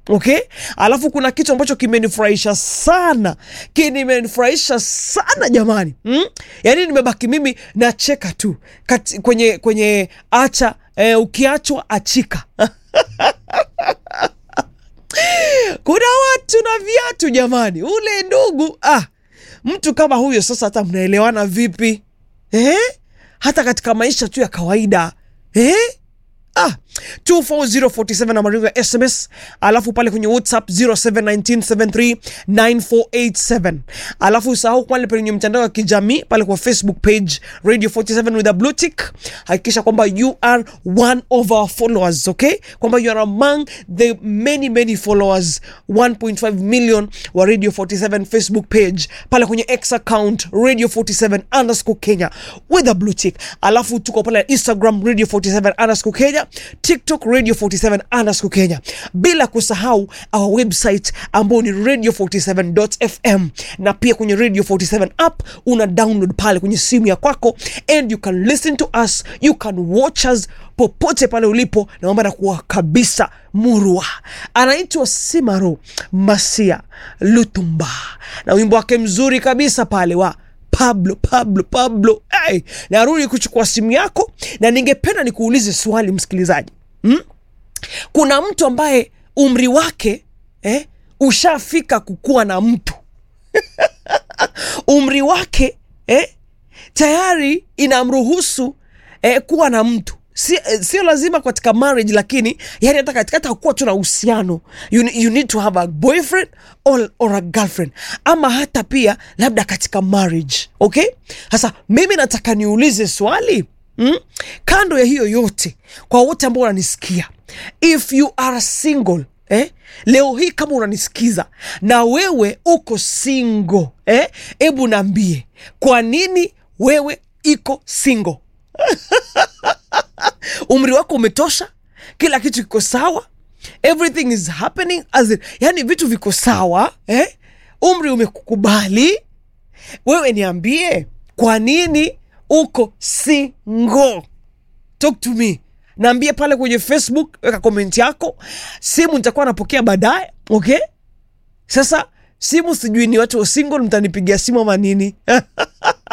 okay alafu kuna kitu ambacho kimenifurahisha sana kimenifurahisha sana jamani mm? yaani nimebaki mimi nacheka tu Kati, kwenye kwenye acha eh, ukiachwa achika kuna watu na viatu jamani ule ndugu ah, mtu kama huyo sasa hata mnaelewana vipi eh? hata katika maisha tu ya kawaida eh? ah 24047 na maringo ya sms alafu pale kwenye whatsapp 0719739487 alafu usahau pale kwenye mtandao wa kijamii pale kwa facebook page radio 47 with a blue tick hakikisha kwamba you are one of our followers okay kwamba you are among the many many followers 1.5 million wa radio 47 facebook page pale kwenye x account radio 47 underscore kenya with a blue tick alafu tuko pale instagram radio 47 underscore kenya tiktok radio 47 underscore kenya bila kusahau our website ambao ni radio 47fm na pia kwenye radio 47 app una download pale kwenye simu ya kwako and you can listen to us you can watch us popote pale ulipo na mambo yanakuwa kabisa murwa anaitwa simaro masia lutumba na wimbo wake mzuri kabisa pale wa Pablo, Pablo, Pablo. Hey, narudi kuchukua simu yako na ningependa nikuulize swali msikilizaji hmm? Kuna mtu ambaye umri wake eh, ushafika kukuwa na mtu umri wake eh, tayari inamruhusu eh, kuwa na mtu si, eh, sio lazima katika marriage lakini yani hata katika hata kuwa tu na uhusiano you, you need to have a boyfriend or, or a girlfriend ama hata pia labda katika marriage okay sasa mimi nataka niulize swali mm? kando ya hiyo yote kwa wote ambao wananisikia if you are single Eh? leo hii kama unanisikiza na wewe uko single eh? hebu naambie kwa nini wewe iko single umri wako umetosha kila kitu kiko sawa everything is happening as in, yani vitu viko sawa eh? umri umekukubali wewe niambie kwa nini uko single talk to me naambie pale kwenye facebook weka komenti yako simu nitakuwa napokea baadaye okay sasa simu sijui ni watu wa single mtanipigia simu ama nini